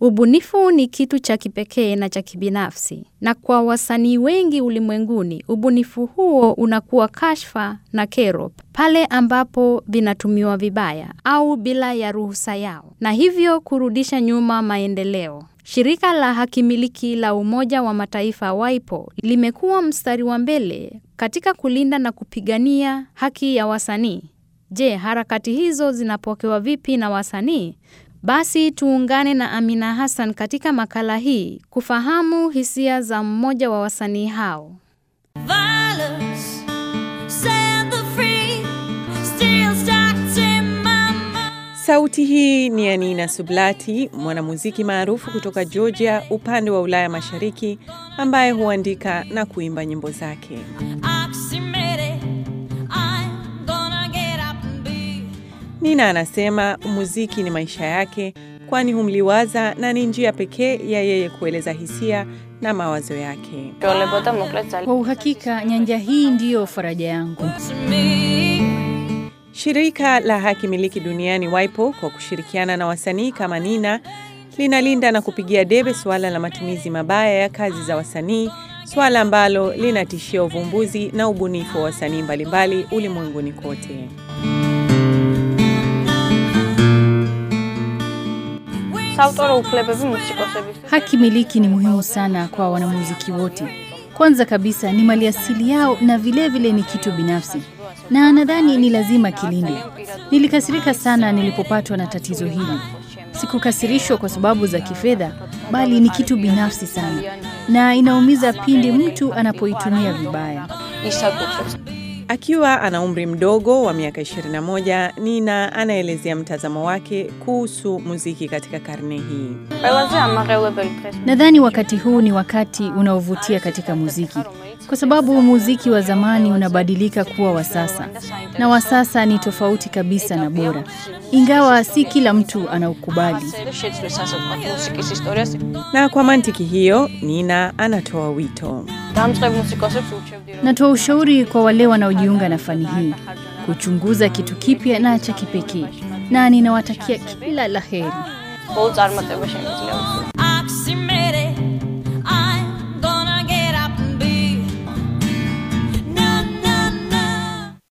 Ubunifu ni kitu cha kipekee na cha kibinafsi, na kwa wasanii wengi ulimwenguni, ubunifu huo unakuwa kashfa na kero pale ambapo vinatumiwa vibaya au bila ya ruhusa yao, na hivyo kurudisha nyuma maendeleo. Shirika la hakimiliki la Umoja wa Mataifa WIPO limekuwa mstari wa mbele katika kulinda na kupigania haki ya wasanii. Je, harakati hizo zinapokewa vipi na wasanii? Basi tuungane na Amina Hassan katika makala hii kufahamu hisia za mmoja wa wasanii hao. Violence, set the free, still starts in my mind. Sauti hii ni ya Nina Sublati, mwanamuziki maarufu kutoka Georgia, upande wa Ulaya Mashariki, ambaye huandika na kuimba nyimbo zake. Oxymoron, I'm gonna get up and be. Nina anasema muziki ni maisha yake, kwani humliwaza na ni njia pekee ya yeye kueleza hisia na mawazo yake. Kwa uhakika nyanja hii ndiyo faraja yangu. To me, Shirika la haki miliki duniani WIPO kwa kushirikiana na wasanii kama Nina linalinda na kupigia debe suala la matumizi mabaya ya kazi za wasanii, suala ambalo linatishia uvumbuzi na ubunifu wa wasanii mbalimbali ulimwenguni kote. Haki miliki ni muhimu sana kwa wanamuziki wote. Kwanza kabisa ni maliasili yao na vilevile vile ni kitu binafsi, na nadhani ni lazima kilindwe. Nilikasirika sana nilipopatwa na tatizo hili. Sikukasirishwa kwa sababu za kifedha, bali ni kitu binafsi sana, na inaumiza pindi mtu anapoitumia vibaya. Akiwa ana umri mdogo wa miaka 21, Nina anaelezea mtazamo wake kuhusu muziki katika karne hii. Nadhani wakati huu ni wakati unaovutia katika muziki, kwa sababu muziki wa zamani unabadilika kuwa wa sasa, na wa sasa ni tofauti kabisa na bora, ingawa si kila mtu anaukubali. Na kwa mantiki hiyo, Nina anatoa wito. Natoa ushauri kwa wale wanaojiunga na fani hii kuchunguza kitu kipya na cha kipekee, na ninawatakia kila la heri.